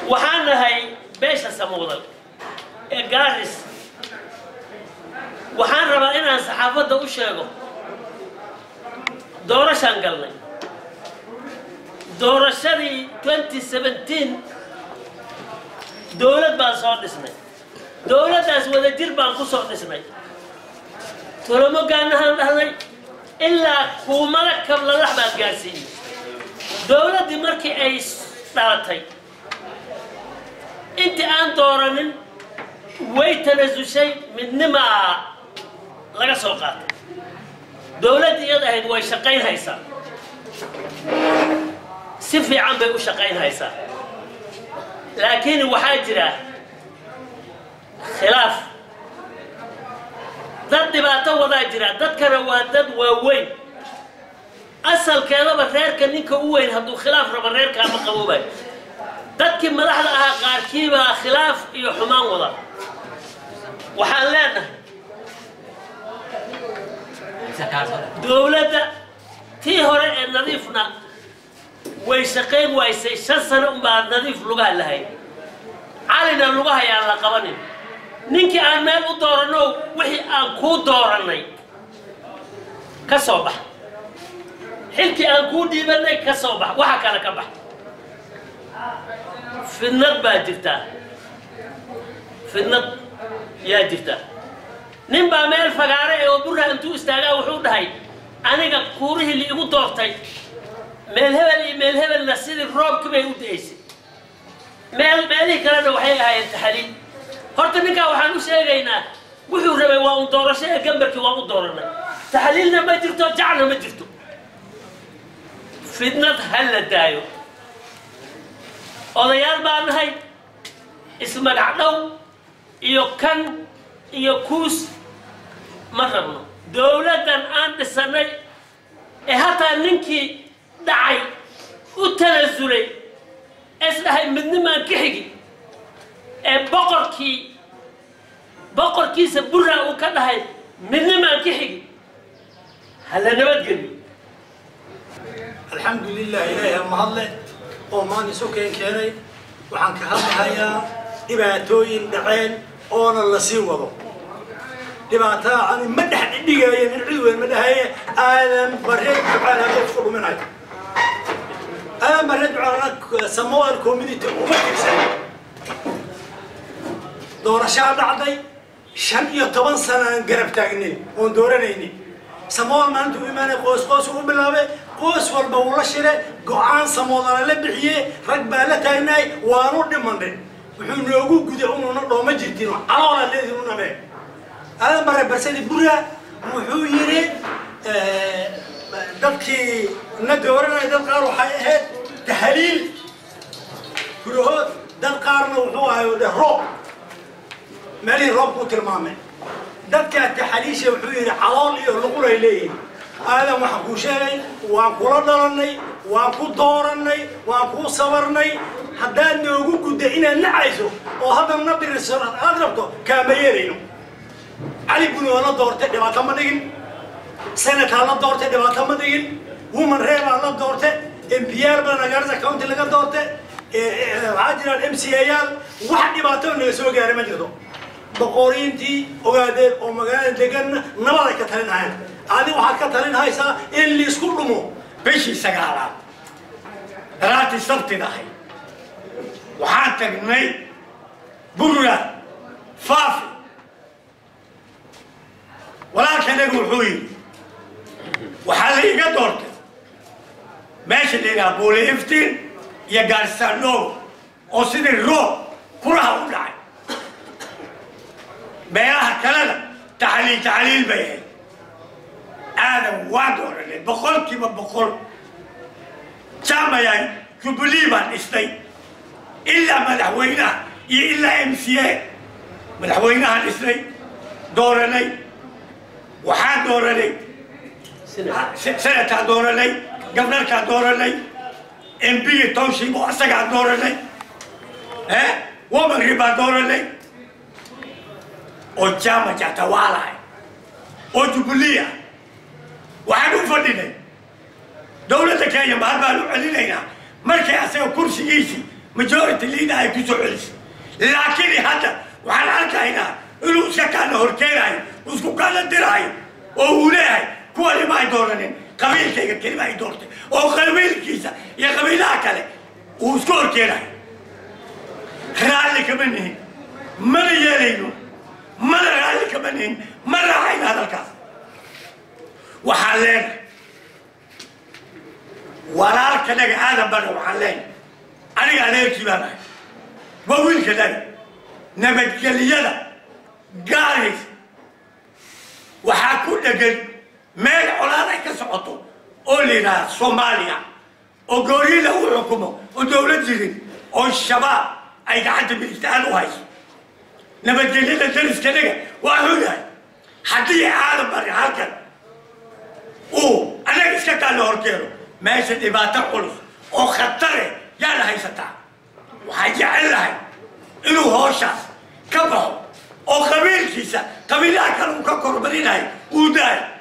waxaan nahay beesha samuudal ee gaaris waxaan rabaa inaan saxaafadda u sheego doorashaan galnay doorashadii 2017 dowlad baan soo dhisnay dowladdaas wadajir baan ku soo dhisnay tolomogaanahaan dhahnay ilaa kuumada kablalax baan gaarsiiyey dowladdii markii ay dhalatay intii aan dooranin way tanasushay midnimaa laga soo qaatay dowladdii iyad ahayd way shaqayn haysaa si fiican bay u shaqayn haysaa laakiin waxaa jira khilaaf dad dhibaato wadaa jira dadkana waa dad waaweyn asalkeedaba reerka ninka u weyn hadduu khilaaf rabo reerkaa ma qaboobayo dadkii madaxda ahaa qaarkiibaa khilaaf iyo xumaan wada waxaan leenahay dowladda tii hore ee nadiifna way shaqayn waysay shan sano unbaa nadiif lugaha lahayd calina lugahayaan la qabanin ninkii aan meel u dooranno wixii aan kuu doorannay ka soo bax xilkii aan kuu dhiibannay ka soo bax waxa kale ka bax fidnad baa jirtaa fidnad yaa jirta nin baa meel fagaare ee oo burra intuu istaagaa wuxuu dhahay aniga kuurihii liigu doortay meel hebel iyo meel hebelna sidii roobkii bay u da'aysay meel meelihii kalena waxay ahaayeen taxaliil horta ninkaa waxaan u sheegaynaa wuxuu rabay waa un doorasho ee gambarkii waa u dooranay taxliilna ma jirto jacna ma jirto fidnad ha la daayo odayaal baa nahay ismagac dhow iyo kan iyo kuus ma rabno dowladdan aan dhisannay ee hataa ninkii dhacay u tanasulay isdhahay midnimaan ka xigi ee boqorkii boqorkiisa burraa uu ka dhahay midnimaan ka xigi ha la nabadgeliyo alxamdu lilah ilaahi mahadle oo maan isu keen keenay waxaan ka hadlahayaa dhibaatooyin dhaceen oona la sii wado dhibaataa ani ma dhex dhigaaye nin cid weyn ma dhahaye aadan bare ducaan hadda isku dhuminayo aadan bare ducaan samoal community uma tirsan doorashaa dhacday shan iyo toban sana aan garab taagnin oon dooranaynin samool maalinta u imaanay qoys qoys u bilaabay qoys walba uu la shire go-aan samoodana la bixiye rag baa la taagnaay waanu dhimanay wuxuu noogu guday unuuna dhooma jirtin caloola leedin u nabee aadan bare barsadi bura wuxuu yidhi dadkii na dooranaya dad qaar waxay ahayd tahaliil gurahood dad qaarna wuxuu ahay dhe roob meelihii roobku u tilmaamay dadkaa taxaliisha wuxuu yidhi calool iyo luqulay leeyihin aadan waxaan kuu sheegay waan kula dhalannay waan ku doorannay waan kuu sabarnay haddaad noogu gudda inaad nacayso oo haddana na biriso aad rabto kaama yeelayno cali buni oo la doortay dhibaato ma dhigin senataa la doortay dhibaato ma dhigin woman reebaa la doortay mpiyaal baa nagaarisa county laga doortay waxaa jiraan m c ayaal wax dhibaato naga soo gaaray ma jirto boqoriintii ogaadeen oo magaalada deganna nabaday ka talin hayaan adi waxaad ka talin haysaa in liisku dhumo bishii sagaalaad daraatii sabtidahay waxaan tagnay burra faafi walaalkanagu wuxuu yidhi waxaa la iga doortay meesha la yidhaha buule iftiin iyo gaarisaandhow oo sidii roob kuraha u dhacay meelaha kalena taxliil taxliil bay ahayd aadan waa dooranay boqolkiiba boqol jaamayaa jubilee baan dhisnay ilaa madaxweynaha iyo ilaa m c a madaxweynahaan dhisnay dooranay waxaan dooranay senataa dooranay gabnarkaa dooranay mbiga township oo asagaa dooranay womanri baan dooranay oo jama jatawaalahay oo jubilee waxaan u fadhinay dowladda kenya mahad baan u celinaynaa markay asaga kursigiisii majority leader ay ku soo celisay laakiin hadda waxaan arkaynaa inuu iska kaana horkeenayo isku kaana diraayo oo uu leeyahay kuwani ma ay dooranin qabiilkayga kelima ay doortay oo qabiilkiisa iyo qabiilaha kale uu isku horkeenayo raalli kama nihin mana yeelayno mana raalli kama nihin ma raacayno hadalkaas waxaan leenahay walaalkanaga aadan bana waxaan leenahay aniga adeerkii baan ahay waa wiilkanaga nabadgelyada gaaris waxaa ku dhegan meel colaad ay ka socoto oo la yidhaahda soomaaliya oo gooryi lagu xukumo oo dowlad jirin oo shabaab ay gacanta midigtaan u hayso nabadgelyada dariskanaga waa xunahay haddii aadan bari halkan uu annaga iska kaalla horkeeno meesha dhibaato culus oo khatare yaana haysataa waxaan jecel lahay inuu hooshaas ka baxo oo qabiilkiisa qabiilaha kale uu ka kormarinayo uu daayo